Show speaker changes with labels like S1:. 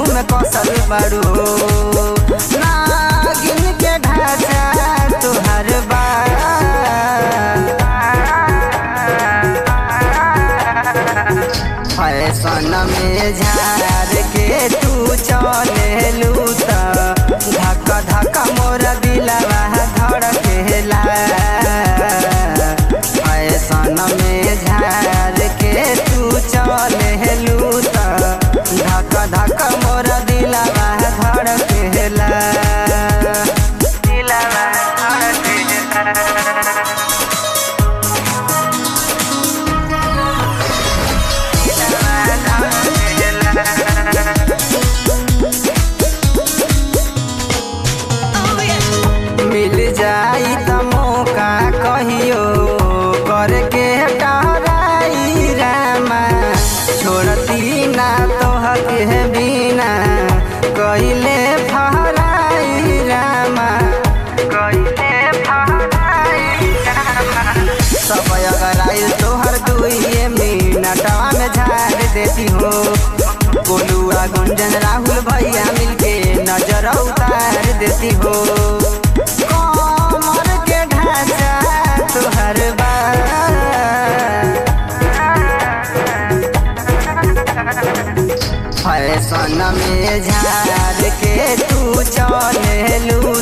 S1: में कसल बारू नागिन के ढांचा तुहर बा फैशन में झार के तू चले लूता धक धक मोर दिलवा धड़केला फैशन में झार के तू चले लूता धक धक मोर दिलवा धड़केला दिलवा धड़केला मिल जाई त मौका कहियो करके टहराई रामा छोड़ती ना तोहके बिना कहिले फहराई रामा कहिले फहराई रामा सब अगर आइल तोहर दुइये मिनटवा में झाड़ देती हो गोलुआ गुंजन राहुल भैया मिलके नजर उतार देती हो कमर के ढांचा तुहर बा फैशन में झाड़ के तू चले लू